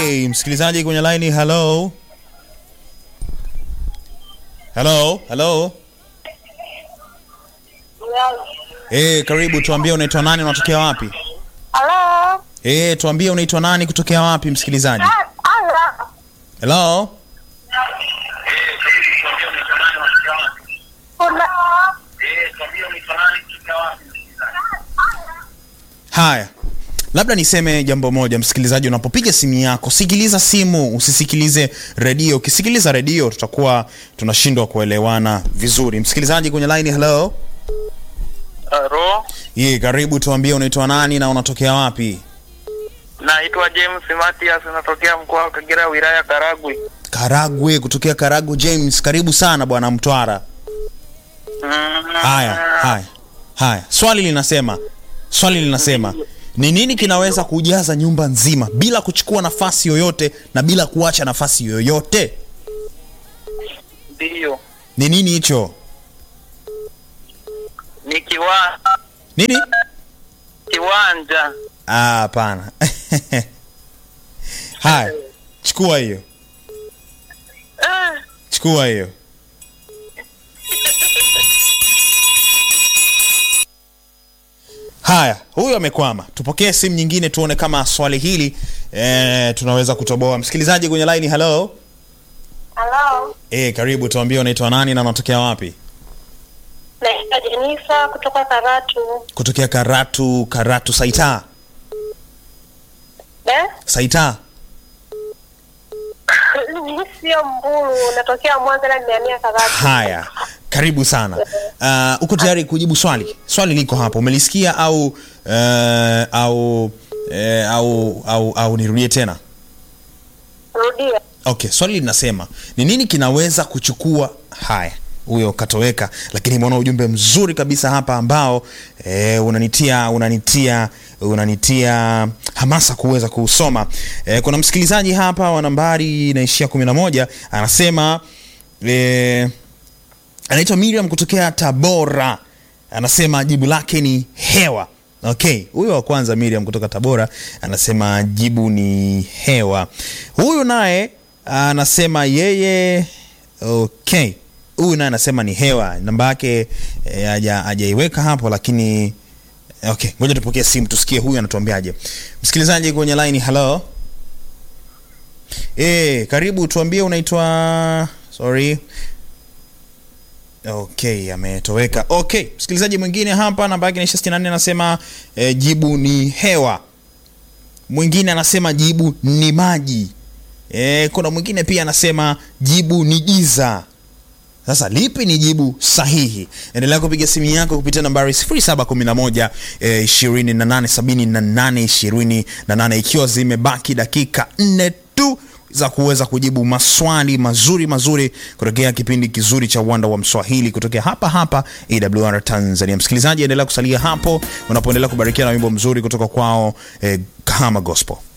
Okay, msikilizaji kwenye line, hello. Hello, hello. Eh, karibu tuambie unaitwa nani unatokea wapi? Halo. Eh, tuambie unaitwa nani kutokea wapi msikilizaji? Halo. Hello. Kuna Haya, labda niseme jambo moja, msikilizaji, unapopiga simu yako sikiliza simu, usisikilize redio. Ukisikiliza redio, tutakuwa tunashindwa kuelewana vizuri. Msikilizaji kwenye line, hello. Halo, Ye, karibu, tuambie unaitwa nani na unatokea wapi? naitwa James Matias, natokea mkoa wa Kagera, wilaya Karagwe. Karagwe, kutokea Karagwe. James, karibu sana bwana Mtwara. Mm, Haya, haya, haya, swali linasema, swali linasema ni nini kinaweza kujaza nyumba nzima bila kuchukua nafasi yoyote na bila kuacha nafasi yoyote? Ndiyo, Ni nini hicho? ni kiwa Nini? kiwanja. Ah, hapana. Haya, chukua hiyo, Eh, chukua hiyo. Haya, huyu amekwama. Tupokee simu nyingine tuone kama swali hili eh, tunaweza kutoboa. Msikilizaji kwenye line, hello. Halo. Eh, karibu, tuambie unaitwa nani na unatokea wapi? Naitwa Jenisa kutoka Karatu. Kutokea Karatu. Karatu Saita, Eh? Saita. Mimi sio Mbulu, natokea Mwanza na nimehamia Karatu. Haya, karibu sana. Uh, uko tayari kujibu swali? Swali liko hapo, umelisikia au uh, au uh, au au au nirudie tena? Rudia. Okay, swali linasema ni nini kinaweza kuchukua haya huyo katoweka, lakini imeona ujumbe mzuri kabisa hapa ambao e, unanitia unanitia unanitia hamasa kuweza kuusoma. E, kuna msikilizaji hapa wa nambari inaishia kumi na moja anasema e, anaitwa Miriam kutokea Tabora, anasema jibu lake ni hewa. Okay, huyo wa kwanza Miriam kutoka Tabora anasema jibu ni hewa. Huyu naye anasema yeye, okay, huyu naye anasema ni hewa. Namba yake eh, haja hajaiweka hapo, lakini okay, ngoja tupokee simu tusikie huyu anatuambiaje. Msikilizaji kwenye line, hello. Eh, karibu, tuambie unaitwa sorry Okay, ametoweka. Okay, msikilizaji mwingine hapa namba yake inaisha 64 anasema eh, jibu ni hewa. Mwingine anasema jibu ni maji. Eh, kuna mwingine pia anasema jibu ni giza. Sasa lipi ni jibu sahihi? Endelea kupiga simu yako kupitia nambari 0711 eh, 2878 28 ikiwa zimebaki dakika nne tu za kuweza kujibu maswali mazuri mazuri kutokea kipindi kizuri cha uwanda wa Mswahili kutokea hapa hapa AWR Tanzania. Msikilizaji, endelea kusalia hapo unapoendelea kubarikiwa na wimbo mzuri kutoka kwao eh, Kahama Gospel.